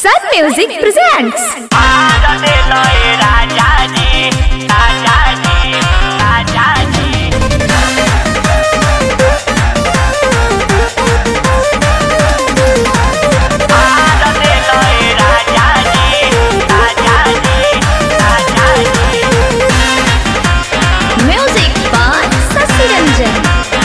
Sun Music presents Music by Sasi Ranjan.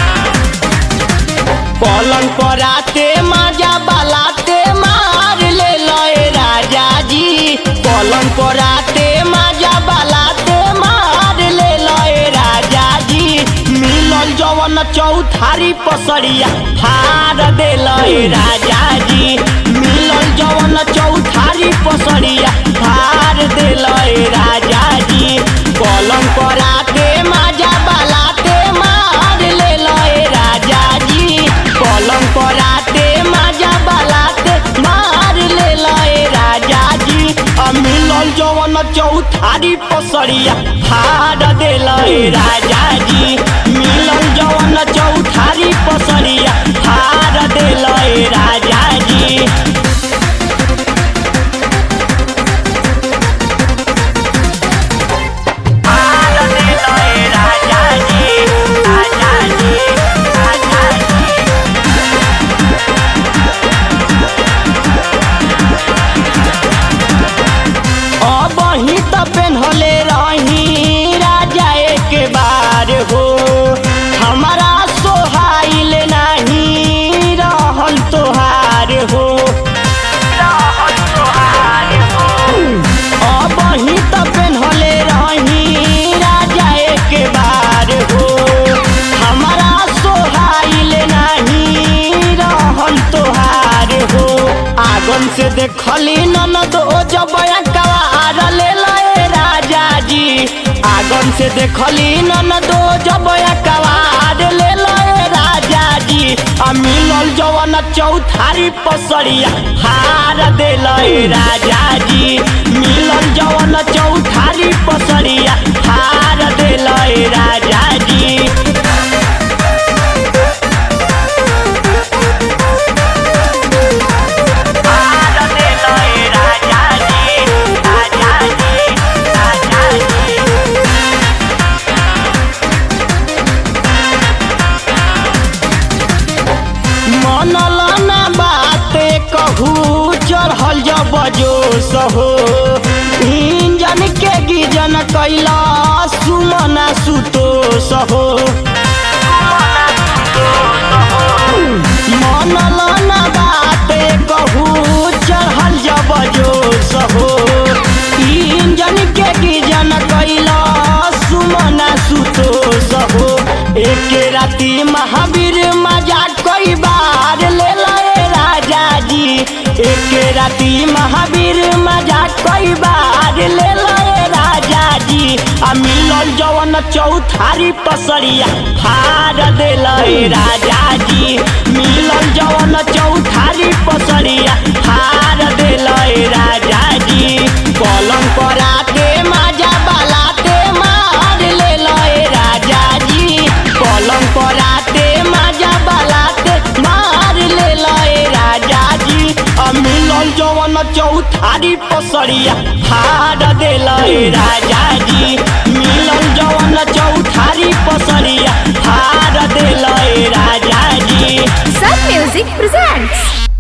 पलंग पर आते माजा बलाते मार ले लए राजा जी पलंग पर आते माजा बलाते मार ले लए राजा जी मिलल जवन चौथारी पसरिया हार दे लए राजा जी मिलल जवन चौथारी पसरिया हार दे लए राजा जी पलंग पर आते माजा बलाते मार ले लए राजा जी पलंग पर आते माजा बलाते मार ले लए राजा जी आ मिलल जवन चौथारी पसरिया हार दे लए राजा जी मिलल जवन चौथारी पसरिया हार दे लए राजा जी अब ही त पेन्हले रही राजा एक बार हो हमारा सोहाइल नहीं रहल तोहार हो अब ही त पेन्हले रही राजा एक बार हो हमारा सोहाइल नहीं रहल तोहार हो आगन से देखली ननद ओ जब कवार ले लए राजा जी आगन से देखली ननद ओ जब कवार ले लए राजा जी आ मिलल जवन चौथारी पसरिया हार दे लए राजा जी मिलल जवन चौथारी पसरिया हार दे लए राजा जी मनल ना बाते कहू चढ़ल जब जोश हो इंजन के गिजन कैला सुमना सुतोष हो मनल ना बाते कहू चढ़ल जब जोश हो इंजन के गिजन कैला सुमना सुतोष हो एक राती महावीर मजा कई बार ले लए राजा जी एक राती महावीर मजा कई बार ले लए राजा जी आ मिलल जवन चौथारी पसरिया हार दे लए राजा जी मिलल जवन चौथारी पसरिया हार दे लए राजा जी पलंग पर आते माजा बलाते मार ले लए राजा जी पलंग पर आते माजा बलाते मार ले लए राजा जी आ मिलल जवन चौथारी पसरिया हार दे लए राजा जी मिलल जवन चौथारी पसरिया हार दे लए राजा जी Sun Music presents